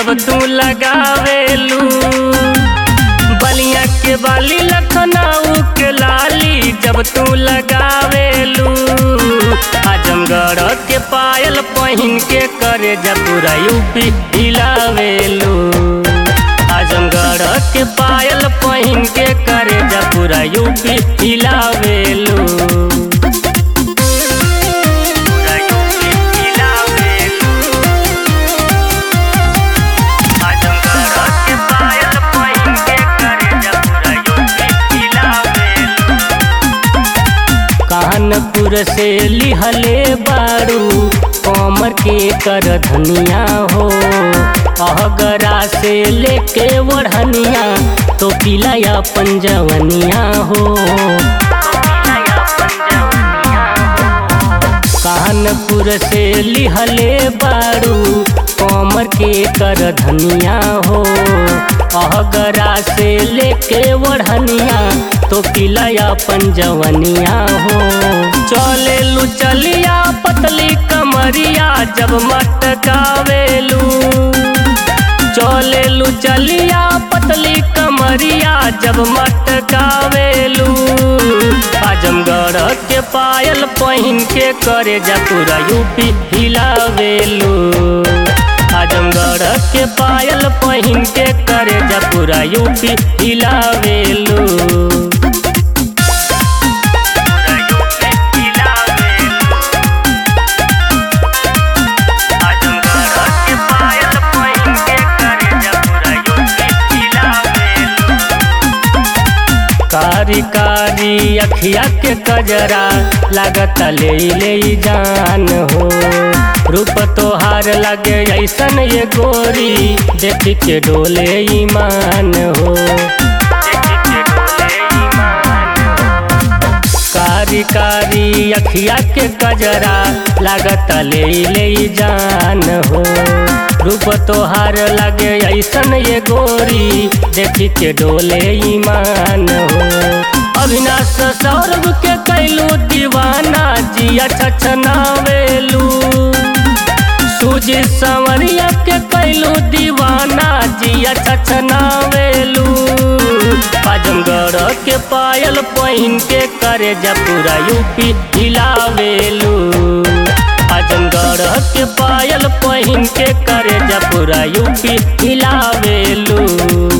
जब तू लगावेलू बलिया के बाली लखनऊ के लाली जब तू लगावेलू आजमगढ़ के पायल पहिन के करे जब पूरा यूपी हिलावेलू आजमगढ़ के पायल पहिन के करे जब पूरा यूपी हिलावेलू पूरा यूपी हिलावेलू आजमगढ़ के पायल पहिन के करे जब पूरा यूपी हिलावेलू कानपुर से लिहले बारू कमर के कर धनिया हो अहगरा से लेके वढ़निया तो पिलाया पंजवनिया हो कानपुर से लिहले बारू कमर के कर धनिया हो अहगरा से लेके वढ़निया तो पिलाया पंजवनिया हो चले लू चलिया पतली कमरिया जब मटकावेलू चले लू चलिया पतली कमरिया जब मटकावेलू आजमगढ़ के पायल पहिन के करे जा पूरा यूपी हिलावेलू आजमगढ़ के पायल पहिन के करे जा पूरा यूपी हिलावेलू पूरा यूपी हिलावेलू आजमगढ़ के पायल पहिन के करे जा पूरा यूपी हिलावेलू कारी कारी अखिया के कजरा लागत ले ले जान हो रूप तोहार लगे ऐसन ये गोरी देख के डोले ईमान हो कारी कारी अखिया के कजरा लागत ले ले जान हो रूप तोहार लगे ऐसन ये गोरी देख के डोले ईमान हो अविनाश सौरभ के कैलू दीवाना जिया छछनावेलू सूजी संवरिया के कैलू दीवाना जिया छछनावेलू आजमगढ़ के पायल पहिन के करे जा पूरा यूपी हिलावेलू आजमगढ़ के पायल पहिन के करे जा पूरा यूपी हिलावेलू